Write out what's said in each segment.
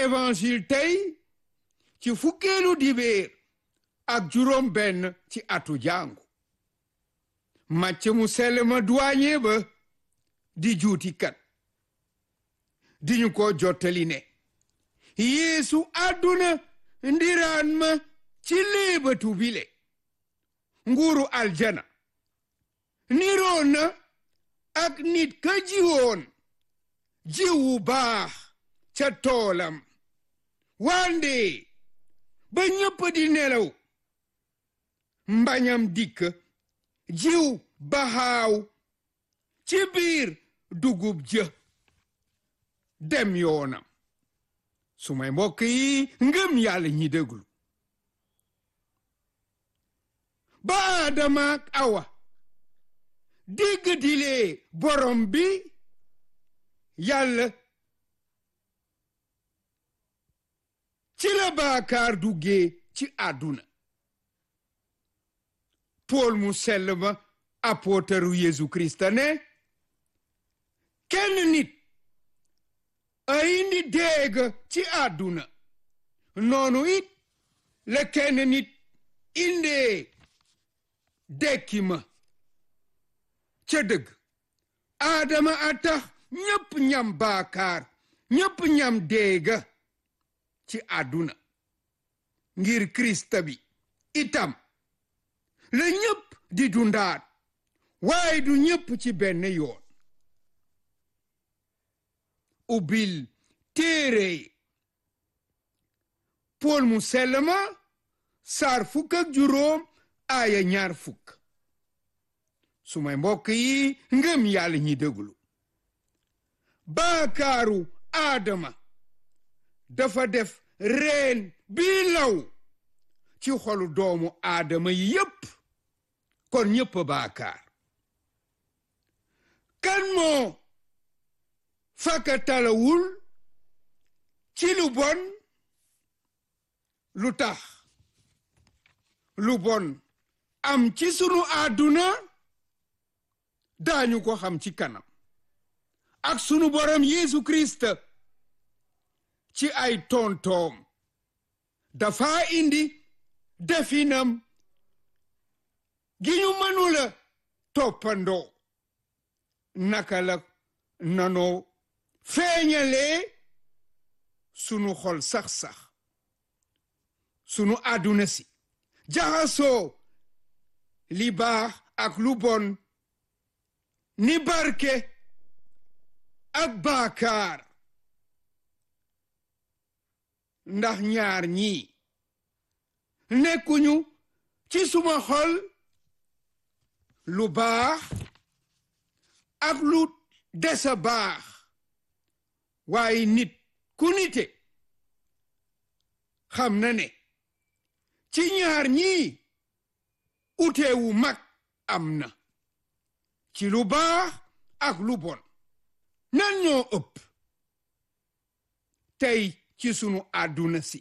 évangile tey ci fukkeelu dibéer ak juróom benn ci atu jàngu màcc mu sell ma douanier ba di juutikat di ñu ko jottali ne yeesu àdduna ndiraan ma ci léebatu bile nguuru aljana niroon na ak nit ka jiwoon jiwu baax ca toolam wande ba ñëpp di nelaw mbañam dikk jiw baxaaw ci biir dugub jë dem yoonam su may mbokk yi ngëm yàlla ñi déglu ba Aadama ak Awa dégg dilee borom bi yàlla ci la baakaar duggee ci àdduna Pool mu sell ma apôtaru Yeesu Krista ne kenn nit a indi déeg ci àdduna noonu it la kenn nit indee dekki ma ca dëgg aadama a tax ñépp ñam baakaar ñépp ñam déega ci àdduna ngir krista bi itam la ñépp di dundaat waaye du ñépp ci benn yoon ubbil téere pool mu sell ma saar fukk ak juróom aaya ñaar fukk su may mbokk yi ngëm yàlla ñi déglu baakaaru aadama dafa def reen bii law ci xolu doomu aadama yi yépp kon ñépp baakaar kan moo fakkatalawul ci lu bon lu tax lu bon am ci sunu àdduna daañu ko xam ci kanam ak sunu borom Yeesu Kirist ci ay tontoom dafa indi definam gi ñu mënula toppandoo naka la nanoo feeñalee sunu xol sax-sax sunu àdduna si jaxasoo li baax ak lu bon ni barke ak baakaar ndax ñaar ñii nekkuñu ci suma xol lu baax ak lu desa baax waaye nit ku nite xam na ne ci ñaar ñii uteewu mag am na ci lu baax ak lu bon nan ñoo ëpp tey ci sunu àdduna si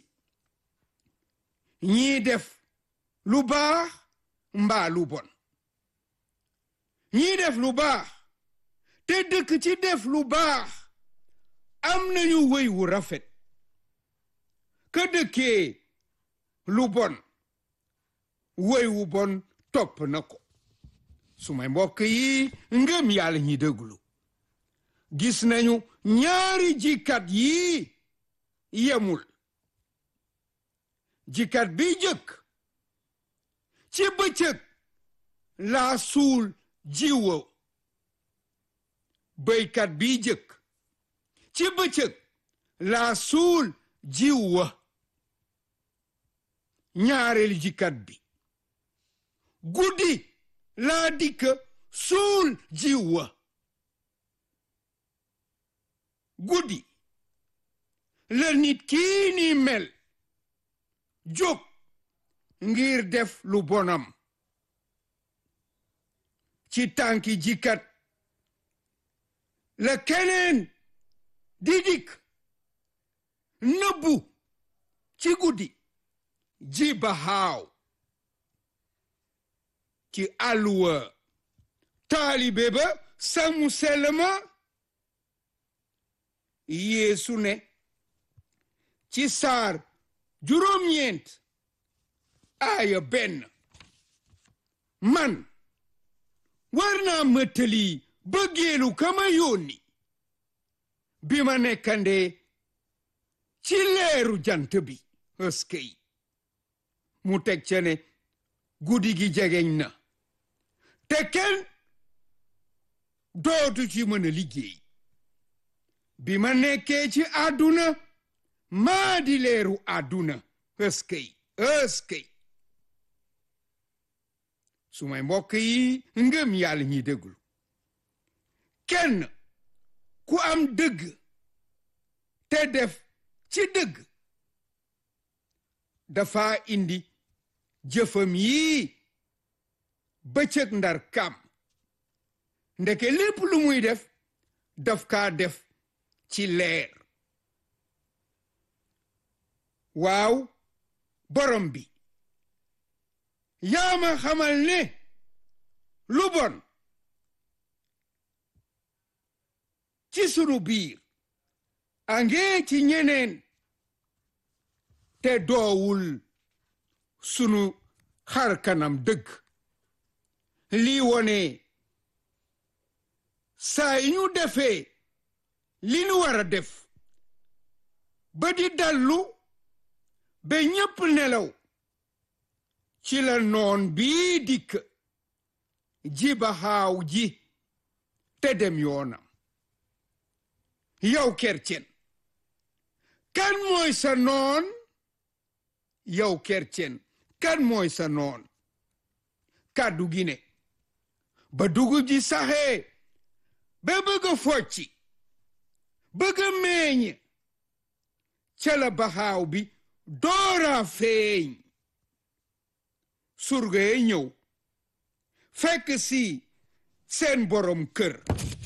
ñii def lu baax mbaa lu bon ñii def lu baax te dëkk ci def lu baax am nañu wéy wu rafet ka dëkkee lu bon wéy wu bon topp na ko su may mbokk yi ngëm yàlla ñi déglu gis nañu ñaari jikat yii yemul jikat bi jëkk ci bëccëg laa suul jiwo béykat bi jëkk ci bëccëg laa suul jiw wa ñaareelu jikat bi guddi laa dikk suul jiw wa guddi la nit kii ni mel jóg ngir def lu bonam ci tànki jikat la keneen di dikk nëbbu ci guddi ji baxaaw ci àlluwa taalibe ba samu selma yeesu ne ci saar juróom-ñeent aaya benn man war naa mëttali bëggeelu kama yónni bi ma nekkandee ci leeru jant bi ëskëy mu teg ca ne guddi gi jegeñ na te kenn dootu ci mën a liggéey bi ma nekkee ci àdduna maa di leeru àdduna ëskëy ëskëy su may mbokk yi ngëm yàlla ñi déglu kenn ku am dëgg te def ci dëgg dafa indi jëfam yii bëccëg ndar kam ndeke lépp lu muy def daf kaa def ci leer waaw borom bi yaa ma xamal ne lu bon ci sunu biir angee ci ñeneen te doowul sunu xar kanam dëgg lii wone saa yi ñu defee li nu war a def ba di dallu ba ñépp nelaw ci la noon bii dikk ji ba xaaw ji te dem yoonam yow kercen kan mooy sa noon yow kercen kan mooy sa noon kàddu gi ne ba dugub ji saxee ba bëgg a focci bëgg a meeñ ca la baxaaw bi doora feeñ surga ye ñëw fekk si seen borom kër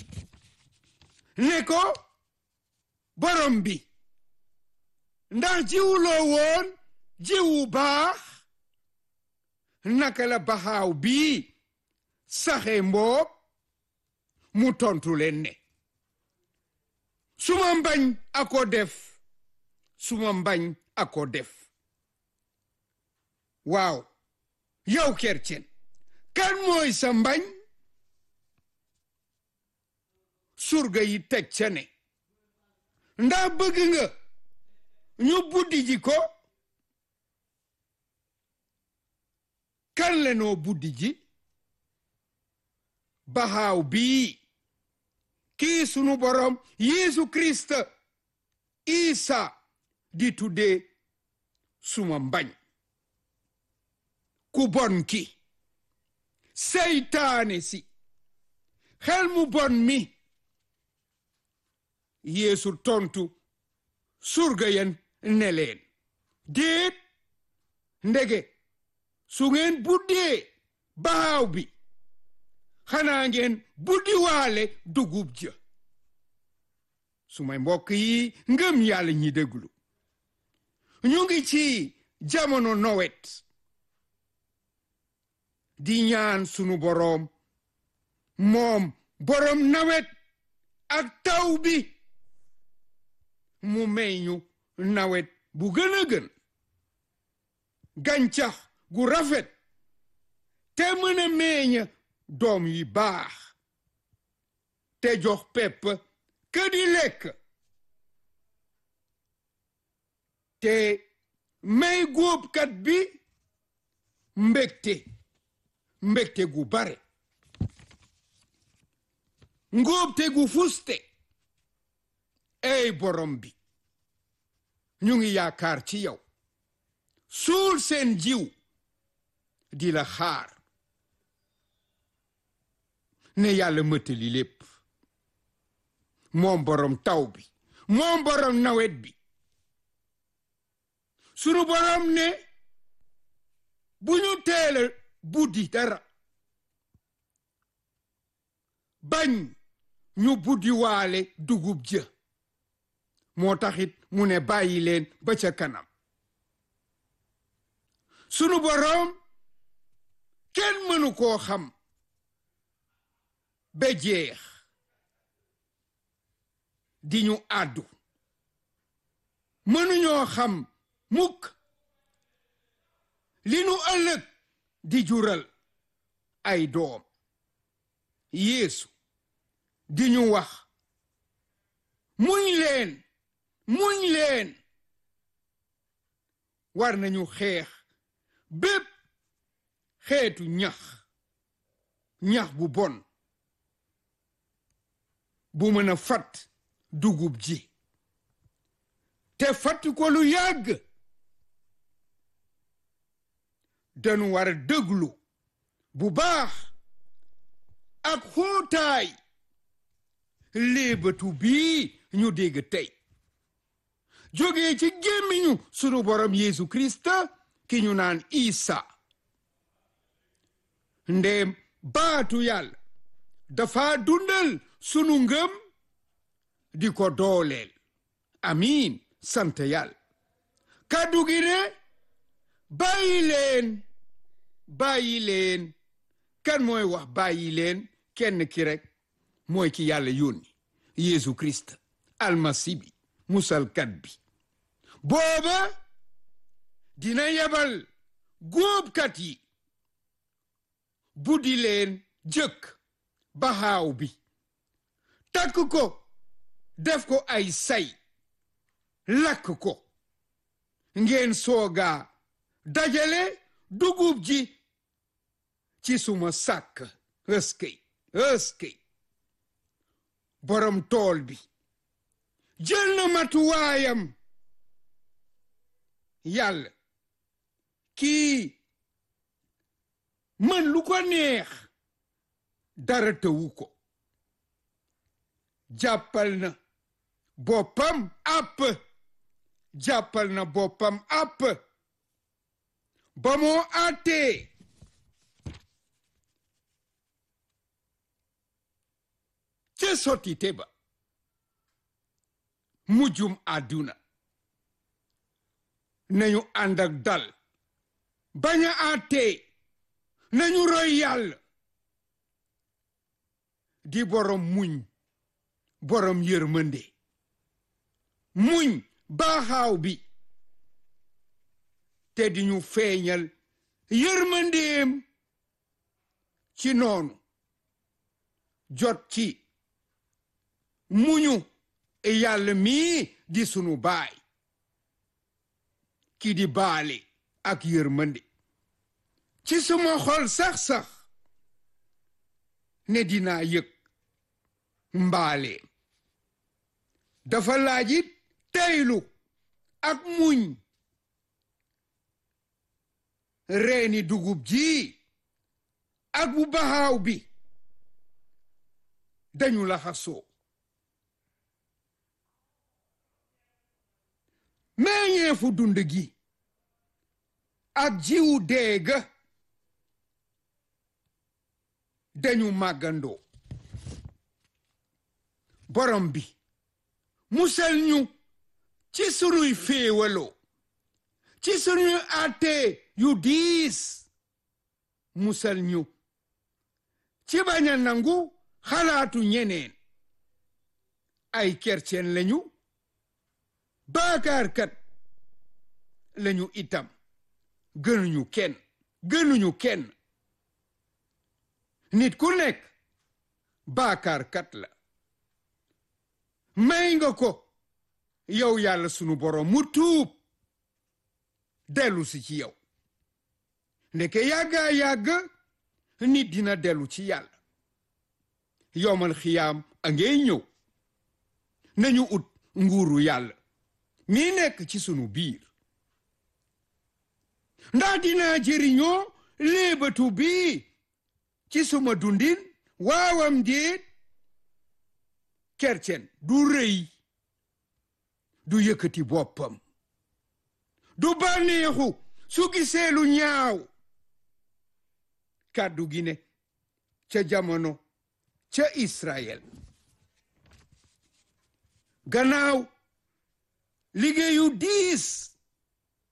ne ko borom bi ndax jiwuloo woon jiwu baax naka la baxaaw bii saxe mboob mu tontu leen ne suma mbañ ako def suma mbañ ako def waaw yow kercen kan mooy sa mbañ surga yi teg ca ne ndax bëgg nga ñu buddi ji ko kan le noo buddi ji baxaaw bii kii sunu borom Yeesu Kirist Isa di tuddee suma mbañ ku bon ki seytaane si xel mu bon mi Yeesu tontu surga yen ne leen déet ndege su ngeen buddee baxaaw bi xanaa ngeen buddi waale dugub ja su may mbokk yi ngëm yàlla ñi déglu ñu ngi ci jamono nowet di ñaan sunu boroom moom boroom nawet ak taw bi mu may ñu nawet bu gën a gën gàncax gu rafet te mën a meññ doom yi baax te jox pepp ka di lekk te may góobkat bi mbégte mbégte gu bare ngóobte gu fuste ey borom bi ñu ngi yaakaar ci yow suul seen jiw di la xaar ne yàlla mëttali lépp moom borom taw bi moom borom nawet bi sunu borom ne bu ñu teela buddi dara bañ ñu buddi waale dugub ja moo taxit mu ne bàyyi leen ba ca kanam sunu borom kenn mënu koo xam ba jeex di ñu àddu mënuñoo xam mukk li nu ëllëg di jural ay doom yeesu di ñu wax muñ leen muñ leen war nañu xeex bépp xeetu ñax ñax bu bon bu mën a fat dugub ji te fatt ko lu yàgg dañu war a dëglu bu baax ak xóotaay léebatu bii ñu dégg tey jógee ci gémmiñu sunu borom Yeesu Krista ki ñu naan Isa ndéem baatu yàlla dafa dundal sunu ngëm di ko dooleel amiin sant yàlla kàddu gi ne bàyyi leen bàyyi leen kan mooy wax bàyyi leen kenn ki rek mooy ki yàlla yónni Yeesu Krist almasi bi musalkat bi booba dina yebal góobkat yi buddi leen jëkk baxaaw bi takk ko def ko ay say lakk ko ngeen sooga dajale dugub ji ci suma sàkk ëskëy ëskëy borom tool bi jël na matuwaayam yàlla kii mën lu ko neex dara tëwu ko jàppal na boppam àpp jàppal na boppam àpp ba moo àttee ca sottite ba mujjum àdduna nañu ànd ak dal bañ a àttee nañu roy yàlla di borom muñ borom yërmande muñ baaxaaw bi te di ñu feeñal yërmandeem ci noonu jot ci muñu yàlla mii di sunu baay ki di baale ak yërmande ci suma xol sax-sax ne dinaa yëg mbaale dafa laajit teylu ak muñ reeni dugub ji ak bu baxaaw bi dañu laxasoo meññeefu dund gi ak jiwu deega dañu màggandoo borom bi musal ñu ci sunuy féewaloo ci sunuy àttee yu diis musal ñu ci bañ a nangu xalaatu ñeneen ay kercen lañu baakaarkat lañu itam gënuñu kenn gënuñu kenn nit ku nekk baakaarkat la may nga ko yow yàlla sunu borom mu tuub dellu si ci yow ndeke yàggaa yàgg nit dina dellu ci yàlla yomal xiyaam a ngay ñëw nañu ut nguuru yàlla mi nekk ci sunu biir ndax dinaa jëriñoo léebatu bii ci suma dundin waawam déet kercen du rëy du yëkkati boppam du bànneexu su gisee lu ñaaw kàddu gi ne ca jamono ca Israël gannaaw liggéeyu diis